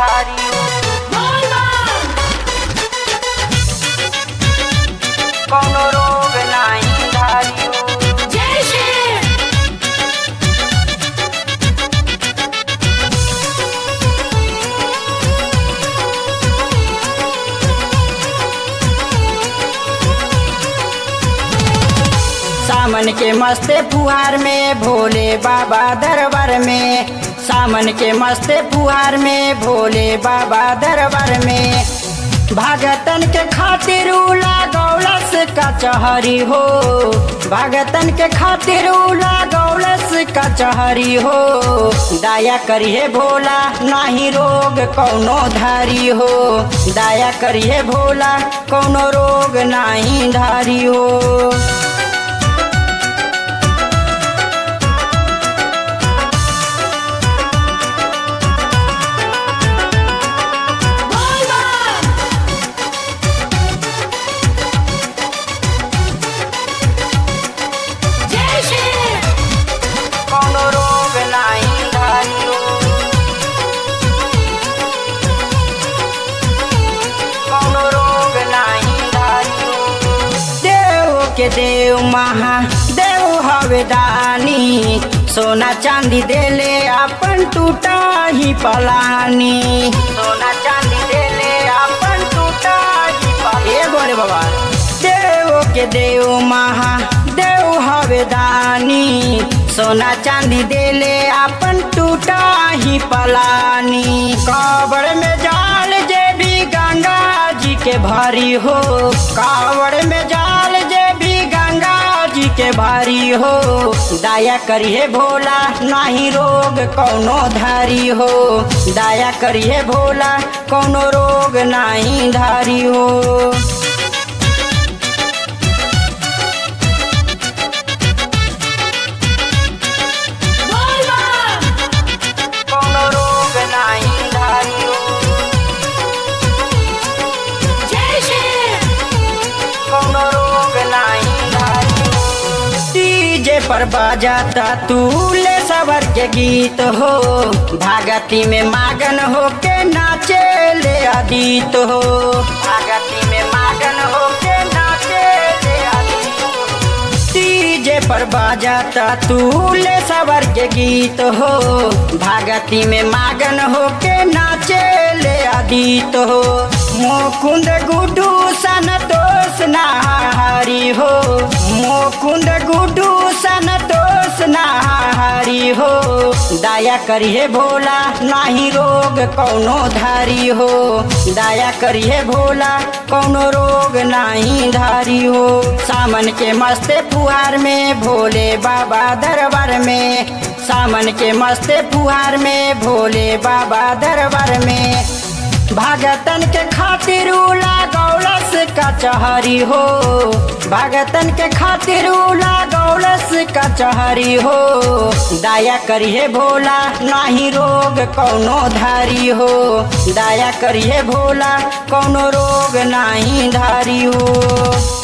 धारी हो कौनो रोग नाही धारी हो सामन के मस्ते फुहार में भोले बाबा दरबार में सामन के मस्ते फुहार में भोले बाबा दरबार में भागतन के खातिर उला गौलस कचहरी हो भागतन के खातिर उला गौलस कचहरी हो दया करिए भोला नाही रोग कौनो धारी हो दया करिए भोला कौनो रोग नाही धारी हो कौनो रोग नाही धारी हो कौनो रोग नाही धारी हो देव के देव महा देव हवे दानी सोना चांदी देले अपन टूटा ही पलानी सोना चांदी देले अपन टूटा ही पलानी ए गोरे बाबा देव के देव महा देव हवे दानी सोना चांदी देले अपन टूटा ही पलानी कावड़ में जाल जे भी गंगा जी के भारी हो कावड़ में जाल जे भी गंगा जी के भारी हो दया करिए भोला नाही रोग कौनो धारी हो दया करिए भोला कौनो रोग नाही धारी हो कौनो रोग नाही धारी हो कौनो रोग नाही धारी हो डीजे पर बजाता तू ले सवर के गीत हो भागती में मागन हो के नाचे ले अदीत हो भागती में मागन हो के नाचे ले अदीत हो डीजे पर बजाता तू ले सवर के गीत हो भागती में मागन हो के नाचे ले अदीत हो मुकुंद गुडू सन दोष नहारी हो मुकुंद गुडू सन दोष नहारी हो दया करिए भोला नाही रोग कौनो धारी हो दया करिए भोला कौनो रोग नाही धारी हो सामन के मस्ते फुहार में भोले बाबा दरबार में सामन के मस्ते फुहार में भोले बाबा दरबार में भागतन के खातिर उला गौलस कचहरी हो भागतन के खातिर उला गौलस कचहरी हो दया करिए भोला नाही रोग कौनो धारी हो दया करिए भोला कौनो रोग नाही धारी हो